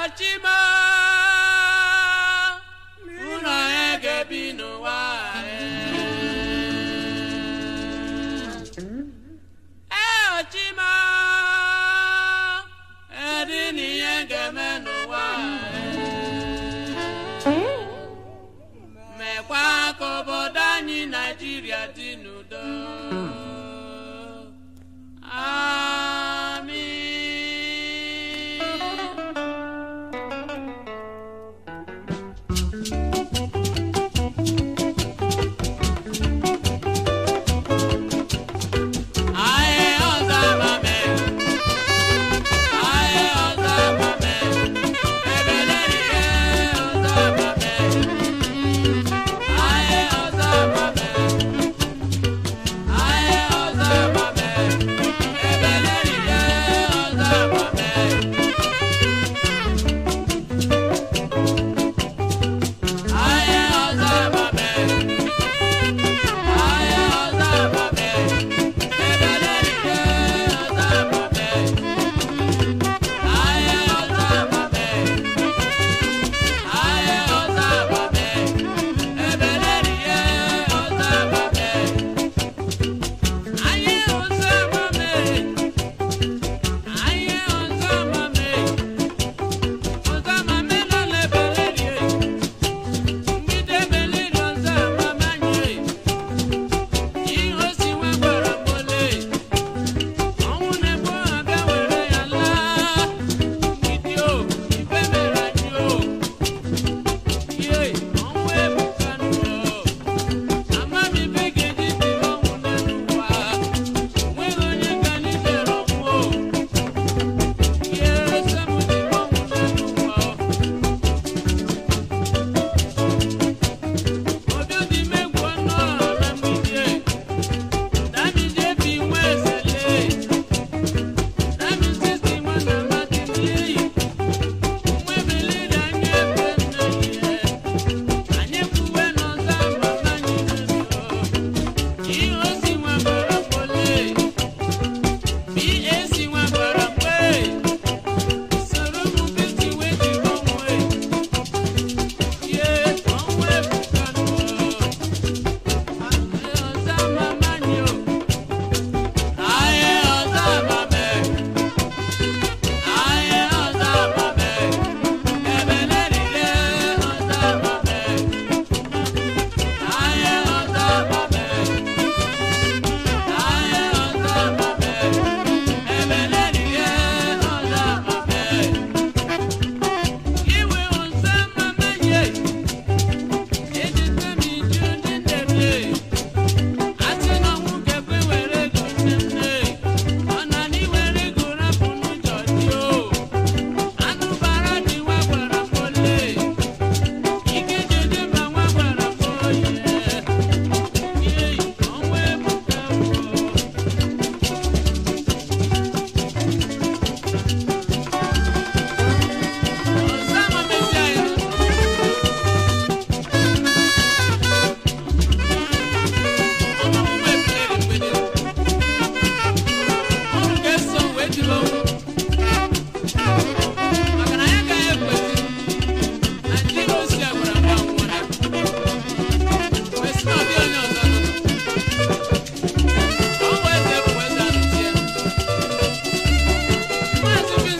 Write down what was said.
ochima ụlọ ya ga-ebi n'ụwa ee ochima edi na ihe ga-eme n'ụwa mekwa ka obodo anyị naijiria dị n'udo Amen. Aye, ọzọbame. Aye, ọzọbame. Ebeleriye, ọzọbame. Aye, ọzọbame. Aye, ọzọbame. Ebeleriye, ọzọbame. Aye, ọzọbame. Aye, ọzọbame. Ebeleriye, ọzọbame. Aye, ọzọbame. Aye, ọzọbame. Ebeleriye, ọzọbame. Aye, ọzọbame. Aye, ọzọbame. Ọzọbame nọ n'ebeleriye. Mgbidi ebeliri ọzọbame anyị. Ihe o si nwa gwara m ole. Ọnwụ na-egbu abịa were ya laa. Mgbidi o, ife mere anyị o. Ihe, ọnwụ ebukanụ o. Amaghị ibe ga-eji dịrị ọnwụ n'elu ụwa. Onweghị onye ka anyị dere ọnwụ o. Ihe ese m dịrị ọnwụ n'elu ụwa o. Obi dị m egwu ọnụ ọra mgbidi e. Dami jebi nwa ezele. Dami sisi nwa na mmadụ n'iyi. Nwa ebeliri anyị ebe nne ihe. Anyị kwuwe n'ọzọ ama anyị n'elu. Ihe osi nwa gbara mkpọle. BAC nwa gbara mkpe. Soro m nkịtị wee jiri ọnwụ e. Ihe ọnwụ ebuka n'ụwa. Iwe ọzọ mama ye, ejite m iju ndị ndebie. Asị na ọnwụ ga-ekwe were ego nne m nne. Ọ na na iwere ego rapụ n'ụjọ dị o. Anụ bara dị nwa gwara m ole. Ike jeje ma nwa gwara m oye. Ihe ọnwụ ebuka o. Ọzọ amamezi anyị nọ. Maazị